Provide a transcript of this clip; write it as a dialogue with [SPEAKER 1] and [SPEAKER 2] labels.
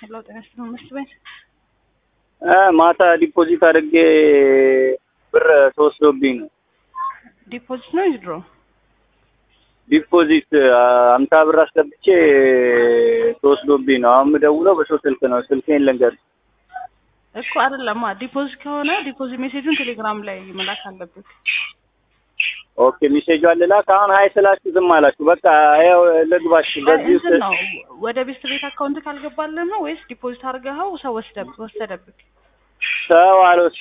[SPEAKER 1] ሄሎ ጤና ይስጥልኝ መስት ቤት
[SPEAKER 2] ማታ ዲፖዚት አድርጌ ብር ተወስዶብኝ ነው።
[SPEAKER 1] ዲፖዚት ነው ይድሮ
[SPEAKER 2] ዲፖዚት አምሳ ብር አስገብቼ ተወስዶብኝ ነው። አሁን የምደውለው በሰው ስልክ ነው። ስልኬን ልንገር
[SPEAKER 1] እኮ አይደለማ። ዲፖዚት ከሆነ ዲፖዚት ሜሴጁን ቴሌግራም ላይ መላክ አለብህ።
[SPEAKER 2] ኦኬ ሜሴጁ አልላክ። አሁን ሀይ ስላችሁ ዝም አላችሁ። በቃ ያው ልግባሽ በዚህ
[SPEAKER 1] እንትን ነው ወደ ቤስት ቤት አካውንት ካልገባልን ነው ወይስ ዲፖዚት አድርገኸው ሰው ወስደብ ወሰደብህ?
[SPEAKER 2] ሰው አልወሰ